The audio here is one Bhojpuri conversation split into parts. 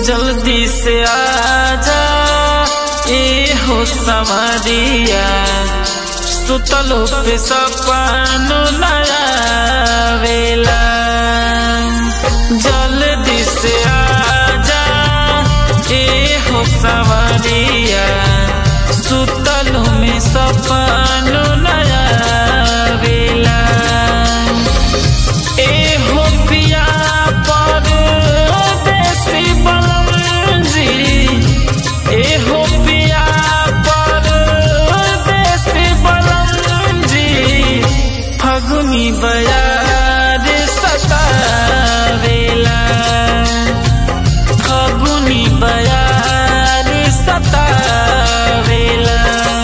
जल्दी से आजा ए हो समरिया सुतलो पे सपनो लगावेला जल्दी से आजा ए हो समरिया सुतलो में सपनो लगावेला ए हो पिया परदेसी बलमजी ए हो पिया परदेसी बलमजी फगुनी बयार सतावेला फगुनी बयार सतावेला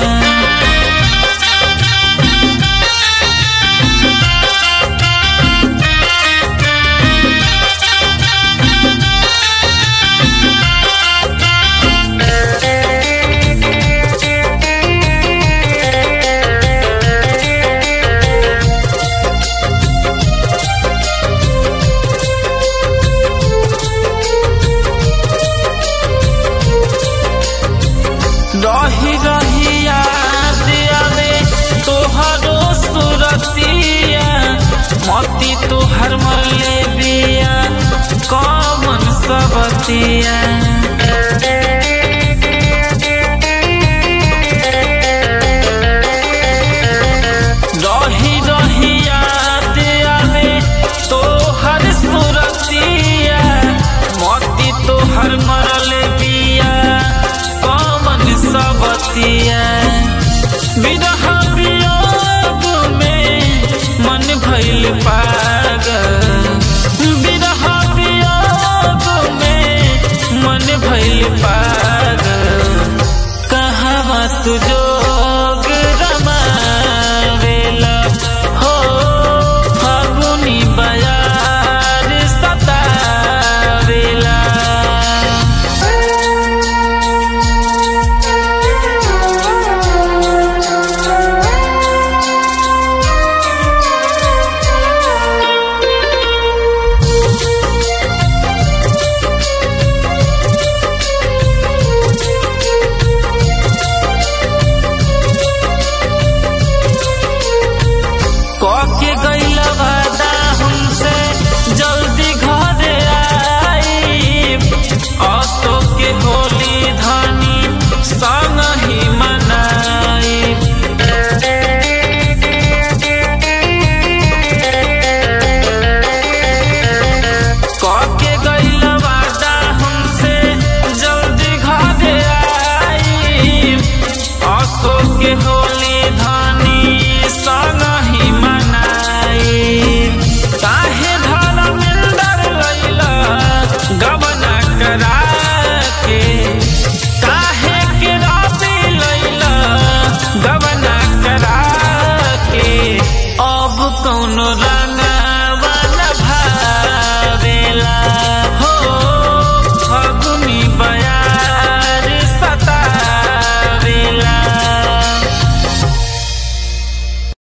रही रही याद आवे तोहरो सुरतिया मती तोहर मरले बिया कमन सबतिया रही रही याद आवे तोहर सुरतिया मती तोहर मरले बिया कमन सबतिया विरह वियोग में मन भइल पागल विरह वियोग में मन भइल पागल कहवा तू जोग रमावेला हो फागुनी बयार सतावेला कके गइल वादा हमसे जल्दी घरे आई असो के होली धनी संग ही मनाई कके गइल वादा हमसे जल्दी घरे आई असो के होली धनी संग ही मनाई काहे धर्मेंद्र लैला गबना करा